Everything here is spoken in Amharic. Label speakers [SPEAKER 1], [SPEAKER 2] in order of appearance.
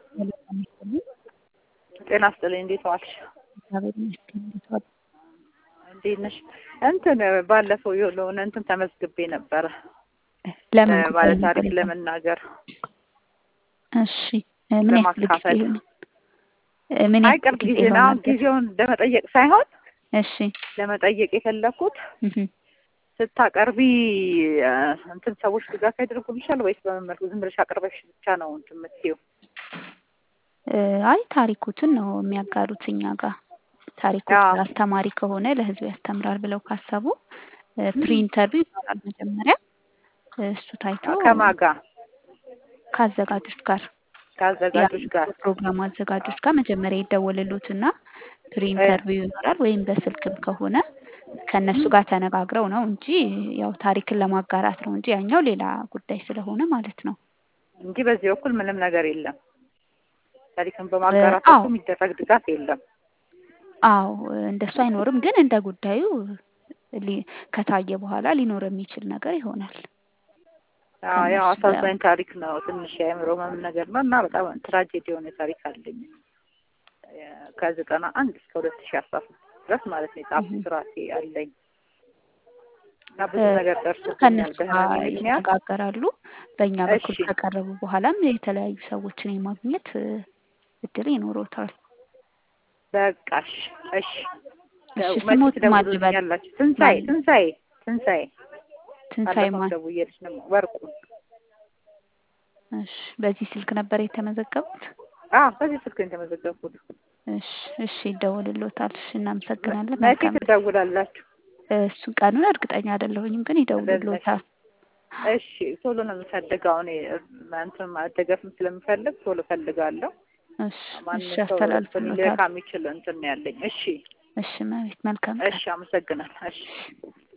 [SPEAKER 1] ጤና ይስጥልኝ። እንዴት ዋልሽ?
[SPEAKER 2] እግዚአብሔር ይመስገን። እንዴት ዋሉ?
[SPEAKER 1] እንዴት ነሽ? እንትን ባለፈው የሆነ እንትን ተመዝግቤ ነበረ
[SPEAKER 2] ለምን
[SPEAKER 1] ባለ
[SPEAKER 2] ጉዳይ
[SPEAKER 1] ታሪክ
[SPEAKER 2] ነበር?
[SPEAKER 1] ለመናገር
[SPEAKER 2] እሺ ምን ያክል ጊዜ
[SPEAKER 1] ለማካፈል።
[SPEAKER 2] ይሆናል? ምን
[SPEAKER 1] አይ
[SPEAKER 2] ያክል
[SPEAKER 1] ቅርብ
[SPEAKER 2] ጊዜ
[SPEAKER 1] ጊዜ ነው። አሁን
[SPEAKER 2] ይሆናል?
[SPEAKER 1] ጊዜውን ለመጠየቅ ሳይሆን
[SPEAKER 2] እሺ
[SPEAKER 1] ለመጠየቅ የፈለኩት
[SPEAKER 2] እህ
[SPEAKER 1] ስታቀርቢ እ፣ እንትን ሰዎች ድጋፍ ያደርጉልሻል ወይስ በምን መልኩ ዝም ብለሽ አቅርበሽ ብቻ ነው እንትን የምትይው?
[SPEAKER 2] እ፣ አይ ታሪኩትን ነው የሚያጋሩት እኛ ጋር ታሪኩ
[SPEAKER 1] አዎ።
[SPEAKER 2] አስተማሪ ከሆነ ለህዝብ ያስተምራል ብለው ካሰቡ ፕሪ ኢንተርቪው ይኖራል መጀመሪያ እሱ ታይቶ
[SPEAKER 1] ከማን ጋር?
[SPEAKER 2] ከአዘጋጆች ጋር
[SPEAKER 1] ከአዘጋጆች ጋር።
[SPEAKER 2] ፕሮግራም አዘጋጆች ጋር መጀመሪያ ይደወልሉትና ፕሪ ኢንተርቪው ይኖራል ወይም በስልክም ከሆነ ከእነሱ ጋር ተነጋግረው ነው እንጂ ያው ታሪክን ለማጋራት ነው እንጂ ያኛው ሌላ ጉዳይ ስለሆነ ማለት ነው።
[SPEAKER 1] እንጂ በዚህ በኩል ምንም ነገር የለም። ታሪክን በማጋራት
[SPEAKER 2] አዎ።
[SPEAKER 1] በኩል የሚደረግ ድጋፍ የለም።
[SPEAKER 2] አዎ እንደሱ አይኖርም፣ ግን እንደ ጉዳዩ ሊ- ከታየ በኋላ ሊኖር የሚችል ነገር ይሆናል።
[SPEAKER 1] አዎ ያው
[SPEAKER 2] ከእነሱ ጋር
[SPEAKER 1] አሳዛኝ ታሪክ ነው። ትንሽ የአእምሮ ህመም ነገር ነው እና በጣም ትራጀዲ የሆነ ታሪክ አለኝ ከዘጠና አንድ እስከ ሁለት ሺህ አስራ ሶስት ድረስ ማለት ነው የጻፍኩት ራሴ አለኝ እና ብዙ
[SPEAKER 2] እ፣
[SPEAKER 1] ነገር ደርሶብኛል
[SPEAKER 2] ከእነሱ ጋር
[SPEAKER 1] በህመሜ ምክንያት።
[SPEAKER 2] ይነጋገራሉ። በእኛ በኩል
[SPEAKER 1] እሺ
[SPEAKER 2] ከቀረቡ በኋላም የተለያዩ ሰዎችን የማግኘት እ፣ እድል ይኖሮታል።
[SPEAKER 1] በቃሽ። እሺ
[SPEAKER 2] እሺ
[SPEAKER 1] መቼ
[SPEAKER 2] ስሞት ማን ልበል?
[SPEAKER 1] ትደውሉልኛላችሁ? ትንሣኤ
[SPEAKER 2] ማን
[SPEAKER 1] ትንሣኤ ትንሣኤ
[SPEAKER 2] ትንሣኤ
[SPEAKER 1] ባለፈው
[SPEAKER 2] ማን?
[SPEAKER 1] ደውዬልሽ ነው ወርቁ።
[SPEAKER 2] እሺ በዚህ ስልክ ነበር የተመዘገቡት?
[SPEAKER 1] አዎ በዚህ ስልክ ነው የተመዘገብኩት።
[SPEAKER 2] እሺ እሺ ይደውልሎታል። እሺ እናመሰግናለን።
[SPEAKER 1] መቼ
[SPEAKER 2] መልካም
[SPEAKER 1] ትደውላላችሁ?
[SPEAKER 2] እሱን ቀኑን እርግጠኛ አይደለሁኝም፣ ግን ይደውልሎታል።
[SPEAKER 1] እሺ ቶሎ ነው የምፈልገው እኔ እንትን መደገፍም ስለምፈልግ ቶሎ እፈልጋለሁ።
[SPEAKER 2] እሺ
[SPEAKER 1] ማንም
[SPEAKER 2] እሺ
[SPEAKER 1] ሰው
[SPEAKER 2] አስተላልፍሎታል።
[SPEAKER 1] ሊልካ የሚችል እንትን ነው ያለኝ። እሺ
[SPEAKER 2] እሺ መቤት መልካም ቀን።
[SPEAKER 1] እሺ አመሰግናለሁ። እሺ